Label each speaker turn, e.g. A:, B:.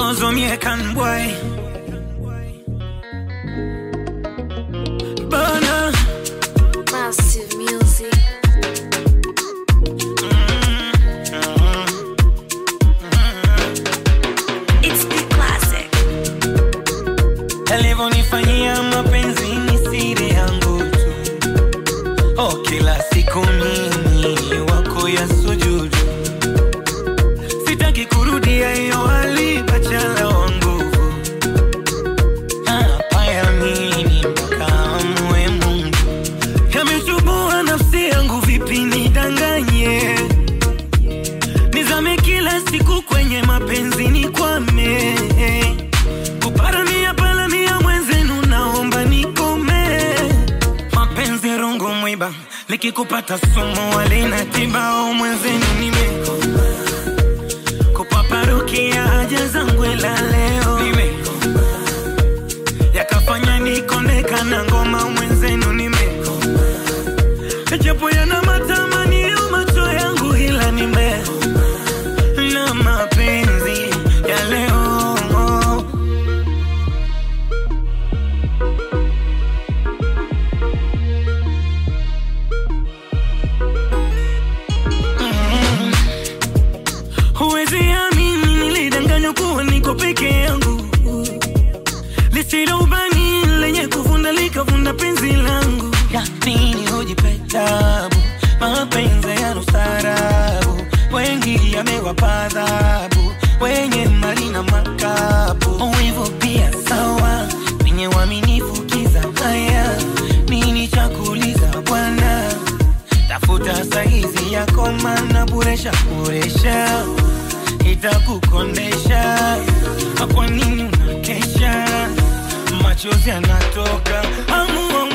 A: knows I'm here can boy. Burner.
B: Massive music. It's the classic.
A: alivyonifanyia mapenzi ni siri yangu tu oh, kila siku mimi wako ya sujudu sitaki kurudia hiyo hali bachala wa nguvu napayamini mpaka amue mungu yamechubua nafsi yangu vipi nidanganye nizame kila siku kwenye mapenzi ni kwame kuparamia palamia mwenzenu naomba nikome mapenzi rungu mwiba likikupata sumu walina tibao mwenzenu nimekoma kupaparukia haja zangu ila leo nimekoma yakafanya nikondeka na ngoma mwenzenu nimekoma japo yana matamanio macho yangu ila nimekoma na mapenzi ya leo Mm. Huwezi amini nilidanganywa kuwa niko peke yangu lisilo ubani lenye kuvunda likavunda penzi langu yanini hujipe tabu mapenzi yana ustaarabu wengi yamewapa adhabu wenye mali na makapu hivyo pia sawa wenye uaminifu kiza haya nini cha kuuliza bwana tafuta saizi yako mana buresha buresha itakukondesha kwa nini unakesha machozi yanatoka amuo